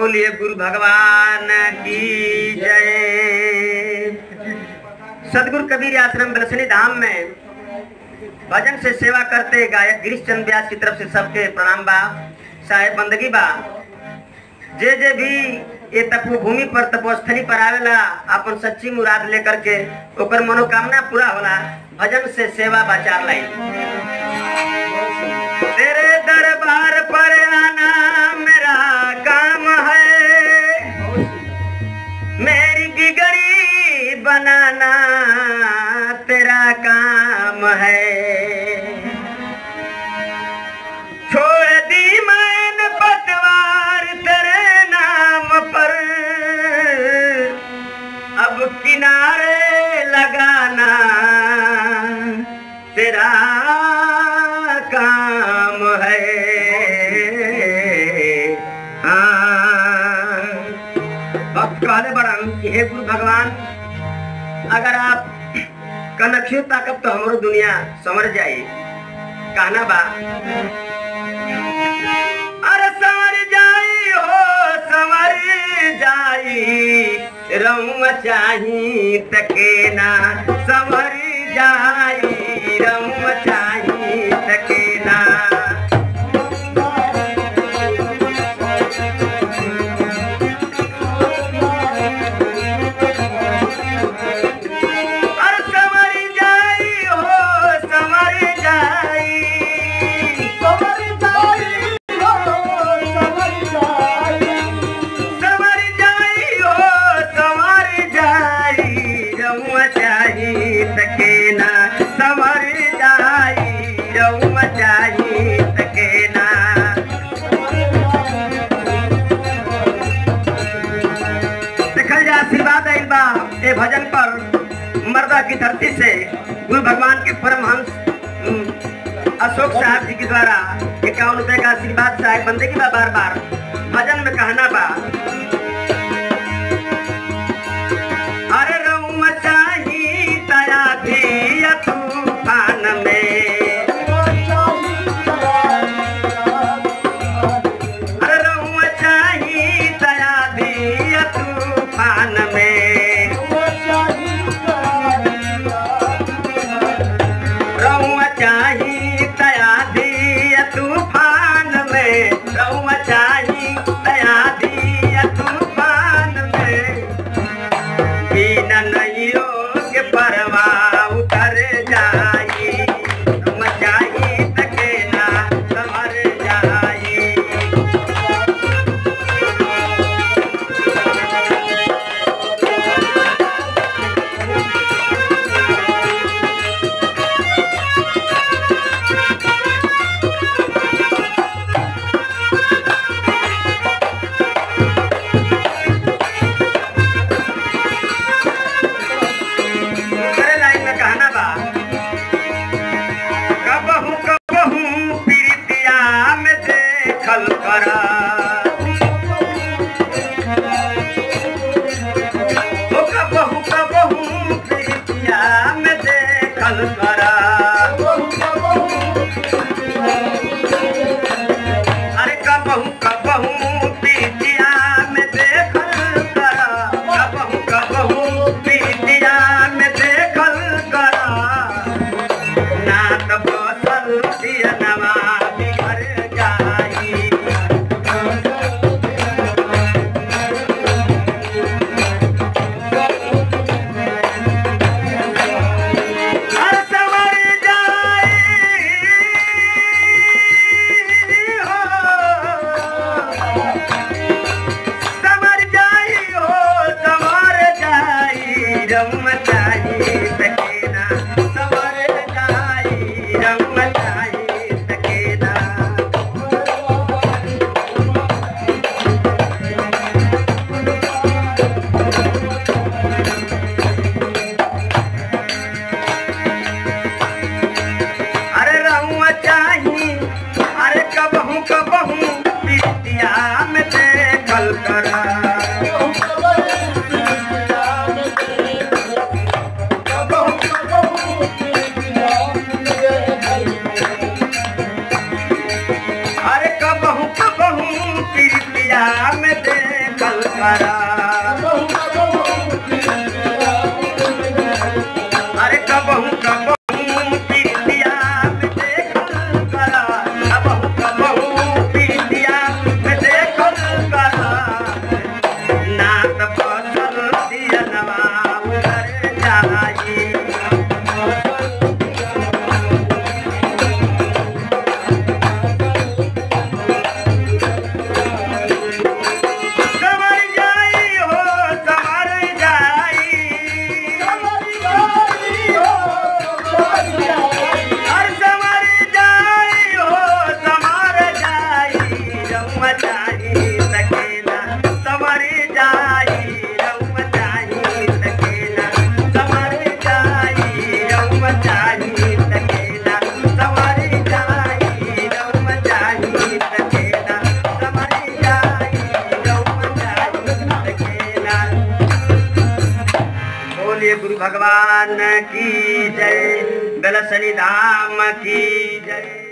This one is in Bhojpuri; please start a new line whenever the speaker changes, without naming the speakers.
बोलिए गुरु भगवान की जय सदगुरु कबीर आश्रम बलसनी धाम में भजन से सेवा करते गायक गिरीश चंद व्यास की तरफ से सबके प्रणाम बा साहेब बंदगी बा जे जे भी ये तपो भूमि पर तपोस्थली पर आवेला अपन सच्ची मुराद लेकर के ओकर मनोकामना पूरा होला भजन से सेवा बाचार लाई तेरे दरबार पर आना मेरा काम है मेरी बिगड़ी बनाना तेरा काम है छोड़ दी मैंने पतवार तेरे नाम पर अब किनारे लगाना तेरा काम है हाँ भक्त कहले बड़न कि हे गुरु भगवान अगर आप कनखियो ताकब तो हमरो दुनिया समझ जाई कहना बा अरे समर जाई हो समर जाई रउम चाही तके ना समर जाई रउम चाही तके ना अरे समर जाई हो समर जाई समर जाई हो समर जाई रउआ चाही तके ना समर जाई रउआ चाही तके ना देखल जा आशीर्वाद आइल बा ए भजन पर मर्दा की धरती से गुरु भगवान के परमहंस हम्म, अशोक साहब जी के द्वारा इक्यावन रुपए का आशीर्वाद साहब बंदे की बा बार बार भजन में कहना बा अरे रउम चाही तया भी तूफान में अरे रउम चाही तया भी तूफान में रउआ चाही तया दी तूफान में रउआ चाही तया दी तूफान में बिना नैयो के परवा उतर जाई रउआ चाही तके ना समर जाई अरे लाइन में कहना बा कबहू कबहू प्रीतिया में देखल करा ओ कबहू कबहू प्रीतिया में देखल करा अरे कबहू कबहू प्रीतिया में देखल करा कबहू कबहू प्रीतिया में देखल करा ना त बसल दियनवा बिगड़ जाई हर समर जाई हो समर जाई हो समर जाई रम जाई सकेना समर जाई रम जाई सकेना अरे रहुआ चाही अरे कबहू कबहू प्रीतिया में देखल करा अरे कबहू कबहू प्रीतिया में देख देखल करा अरे कबहू कबहू पीतिया में देखल करा कबहू कबहू पीतिया में देखल करा नात फसल दिया नवाब कर जाई समर जाई हो समर जाई हर समर जाई हो समर जाई रउआ जाई सकेला समर जाई रउआ जाई सकेला समर जाई रउआ जाई सकेला समर जाई रउआ जाई सकेला समर जाई रउआ जाई सकेला बोलिए गुरु भगवान की जय गलसनी धाम की जय